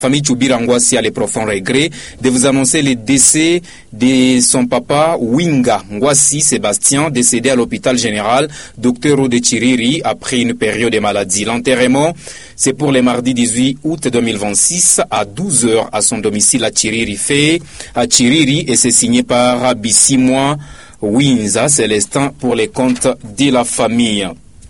famille Choubira Ngwasi a le profond regret de vous annoncer le décès de son papa Winga Ngwasi Sébastien, décédé à l'hôpital général Dr Ode Chiriri après une période de maladie. L'enterrement, c'est pour le mardi 18 août 2026 à 12h à son domicile à Chiriri fait à Chiriri et c'est signé par Bissimwa Winza Célestin pour les comptes de la famille.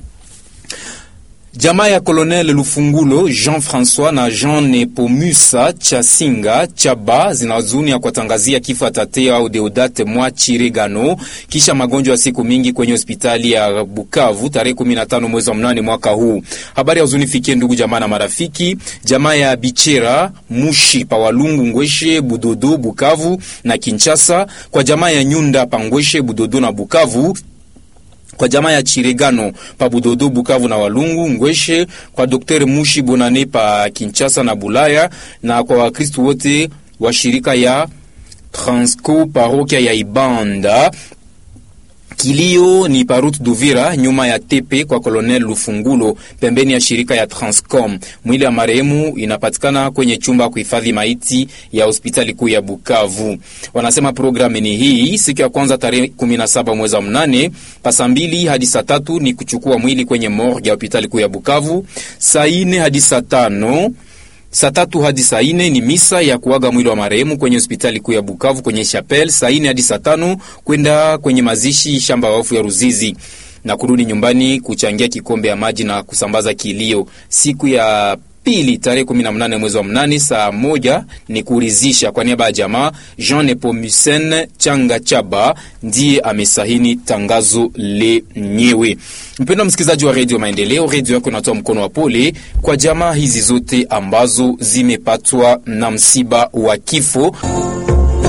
Jamaa ya Colonel Lufungulo Jean-François na Jean Nepomusa Chasinga Chaba zinazunia kuwatangazia kifo Tatea au Deodate mwa Chiregano kisha magonjwa ya siku mingi kwenye hospitali ya Bukavu tarehe 15 mwezi wa mnane mwaka huu. Habari ya huzuni fikie ndugu jamaa na marafiki. Jamaa ya Bichera Mushi Pawalungu Ngweshe Budodo Bukavu na Kinshasa, kwa jamaa ya Nyunda Pangweshe Budodo na Bukavu kwa jamaa ya Chiregano pa Budodo Bukavu na Walungu Ngweshe, kwa Dr Mushi Bonane pa Kinshasa na Bulaya, na kwa Wakristu wote wa shirika ya Transco parokia ya Ibanda. Kilio ni parut Duvira nyuma ya tepe kwa Colonel Lufungulo pembeni ya shirika ya Transcom. Mwili ya marehemu inapatikana kwenye chumba kuhifadhi maiti ya hospitali kuu ya Bukavu. Wanasema programu ni hii: siku ya kwanza tarehe 17 mwezi wa mnane pasa mbili hadi saa tatu ni kuchukua mwili kwenye morgue ya hospitali kuu ya Bukavu. Saa ine hadi saa tano Saa tatu hadi saa ine ni misa ya kuaga mwili wa marehemu kwenye hospitali kuu ya Bukavu kwenye chapelle. Saa ine hadi saa tano kwenda kwenye mazishi shamba ya wafu ya Ruzizi na kurudi nyumbani kuchangia kikombe ya maji na kusambaza kilio. Siku ya pili tarehe 18 mwezi wa mnane saa moja ni kuridhisha. Kwa niaba ya jamaa, Jean Nepomucen Changa Chaba ndiye amesahini tangazo lenyewe. Mpendwa msikilizaji wa redio Maendeleo, redio yako inatoa mkono wa pole kwa jamaa hizi zote ambazo zimepatwa na msiba wa kifo.